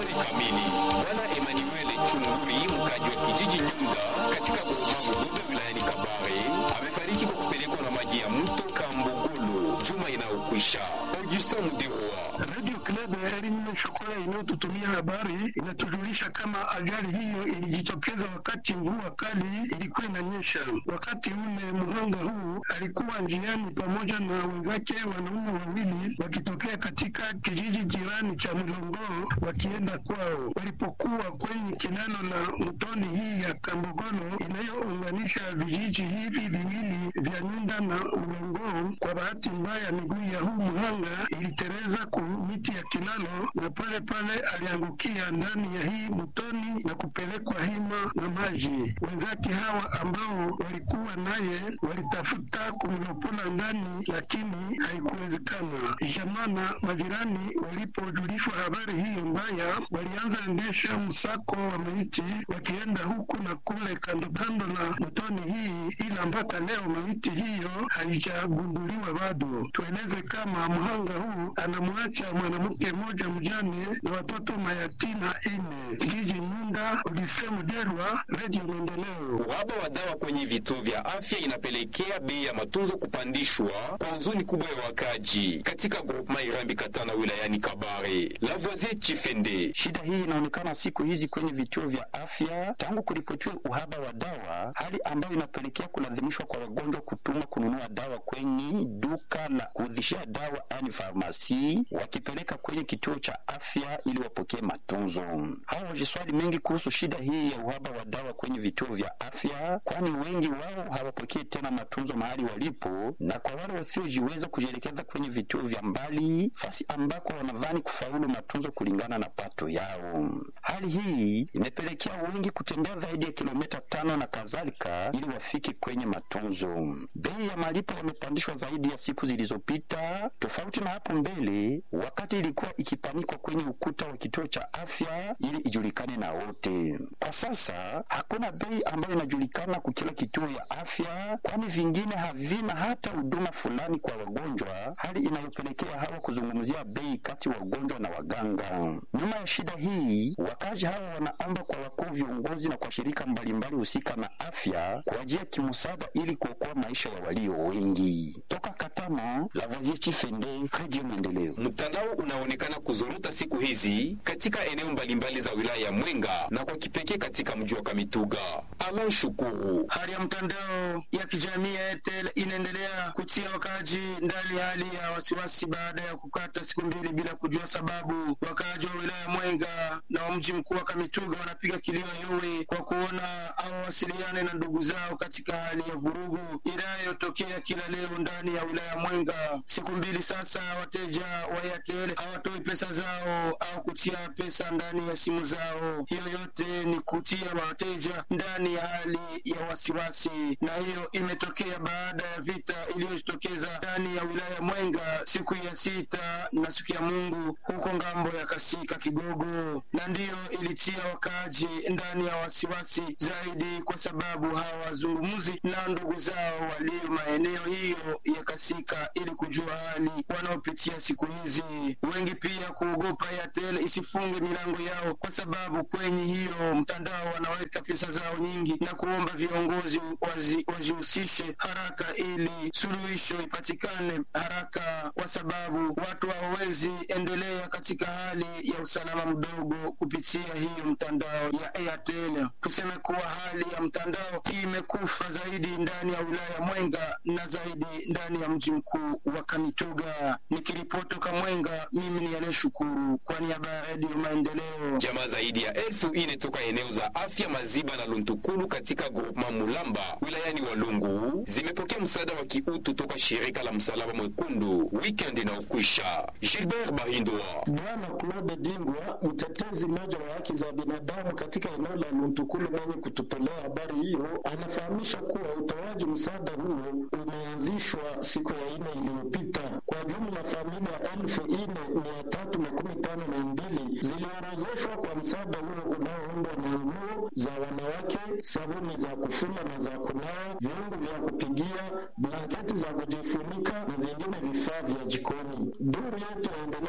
Habari kamili. Bwana Emmanuel Chunguri, mkaji wa kijiji Nyunda katika Burumavu Gobe wilayani Kabare, amefariki kwa kupelekwa na maji ya mto Kambogolo juma inayokwisha. Augustin Muderoa Radio Club ya elimu Shokola inayotutumia habari inatujulisha kama ajali hiyo ilijitokeza wakati mvua kali ilikuwa inanyesha. Wakati ule mhanga huu alikuwa njiani pamoja na wenzake wanaume wawili wakitokea katika kijiji jirani cha Mlongoo wakienda kwao. Walipokuwa kwenye kilalo la mtoni hii ya Kambogolo inayounganisha vijiji hivi viwili vya Nyunda na Mlongoo, kwa bahati mbaya miguu ya huu mhanga ilitereza ku miti ya kilalo na pale pale aliangukia ndani ya hii mtoni na kupelekwa hima na maji. Wenzake hawa ambao walikuwa naye walitafuta kumlopola ndani, lakini haikuwezekana. Jamaa na majirani walipojulishwa habari hiyo mbaya, walianza endesha msako wa maiti wakienda huku na kule kando kando na mtoni hii, ila mpaka leo maiti hiyo haijagunduliwa bado. Tueleze kama mhanga huu anamwacha mwanamke mmoja mjane na watoto mayatima ine. Kijiji Nyunda, Odise Muderwa, Radio Maendeleo. Uhaba wa dawa kwenye vituo vya afya inapelekea bei ya matunzo kupandishwa kwa huzuni kubwa ya wakaji katika groupement Irambi Katana wilayani Kabare. Lavoisier Chifende Shida hii inaonekana siku hizi kwenye vituo vya afya tangu kuripotiwa uhaba wa dawa, hali ambayo inapelekea kulazimishwa kwa wagonjwa kutuma kununua dawa kwenye duka la kuudhishia dawa yani farmasi, wakipeleka kwenye kituo cha afya ili wapokee matunzo. Hawa wajiswali mengi kuhusu shida hii ya uhaba wa dawa kwenye vituo vya afya, kwani wengi wao hawapokee tena matunzo mahali walipo, na kwa wale wasiojiweza kujielekeza kwenye vituo vya mbali, fasi ambako wanadhani kufaulu matunzo kulingana na pato yao. Hali hii imepelekea wengi kutembea zaidi ya kilomita tano na kadhalika ili wafike kwenye matunzo. Bei ya malipo yamepandishwa zaidi ya siku zilizopita, tofauti na hapo mbele wakati ilikuwa ikipanikwa kwenye ukuta wa kituo cha afya ili ijulikane na wote. Kwa sasa hakuna bei ambayo inajulikana kwa kila kituo ya afya, kwani vingine havina hata huduma fulani kwa wagonjwa, hali inayopelekea hawa kuzungumzia bei kati wagonjwa na waganga. Nyuma ya shida hii, wakazi hawa wanaomba kwa wakuu viongozi na kwa shirika mbalimbali husika na afya kuajia kimsaada ili kuokoa maisha ya walio wengi. Toka Katana, Lavoisier Chifende, Radio Maendeleo. Mtandao unaonekana kuzorota siku hizi katika eneo mbalimbali za wilaya ya Mwenga na kwa kipekee katika mji wa Kamituga. Alan Shukuru Hali ya mtandao ya kijamii ya Airtel inaendelea kutia wakaaji ndani ya hali ya wasiwasi baada ya kukata siku mbili bila kujua sababu. Wakaaji wa wilaya ya Mwenga na wa mji mkuu wa Kamituga wanapiga kilio yowe kwa kuona hawawasiliane na ndugu zao katika hali ya vurugu inayotokea kila leo ndani ya wilaya ya Mwenga. Siku mbili sasa, wateja wa Airtel hawatoi pesa zao au kutia pesa ndani ya simu zao. Hiyo yote ni kutia wateja ndani ya hali ya wasiwasi, na hiyo imetokea baada ya vita iliyojitokeza ndani ya wilaya ya Mwenga siku ya sita na siku ya Mungu huko ngambo ya Kasika Kigogo, na ndiyo ilitia wakaaji ndani ya wasiwasi zaidi, kwa sababu hawazungumzi na ndugu zao walio maeneo hiyo ya Kasika ili kujua hali wanaopitia siku hizi. Wengi pia kuogopa Airtel isifunge milango yao, kwa sababu kwenye hiyo mtandao wanaweka pesa zao nyingi na kuomba viongozi wazi- wajihusishe haraka ili suluhisho ipatikane haraka, kwa sababu watu hawawezi endelea katika hali ya usalama mdogo kupitia hiyo mtandao ya Airtel. Tuseme kuwa hali ya mtandao hii imekufa zaidi ndani ya wilaya ya Mwenga na zaidi ndani ya mji mkuu wa Kamituga. Nikiripoti toka Mwenga, mimi ni Yale Shukuru kwa niaba ya Radio Maendeleo. Jamaa zaidi ya elfu ine toka eneo za afya Maziba na Luntukulu katika groupement Mulamba wilayani Walungu zimepokea msaada wa kiutu toka shirika la Msalaba Mwekundu weekend inaokwisha. Gilbert Bahindwa Bwana Claude Dingwa, mtetezi mmoja wa haki za binadamu katika eneo la Luntukulu mwenye kututolea habari hiyo, anafahamisha kuwa utoaji msaada huo umeanzishwa siku ya ine iliyopita. Kwa jumla familia elfu ine mia tatu makumi tano na mbili ziliorozeshwa kwa msaada huo unaoundwa na nguo za wanawake, sabuni za kufuma na za kunawa, vyombo vya kupigia, blanketi za kujifunika na vingine vifaa vya jikoni. Duru yetu yaendelea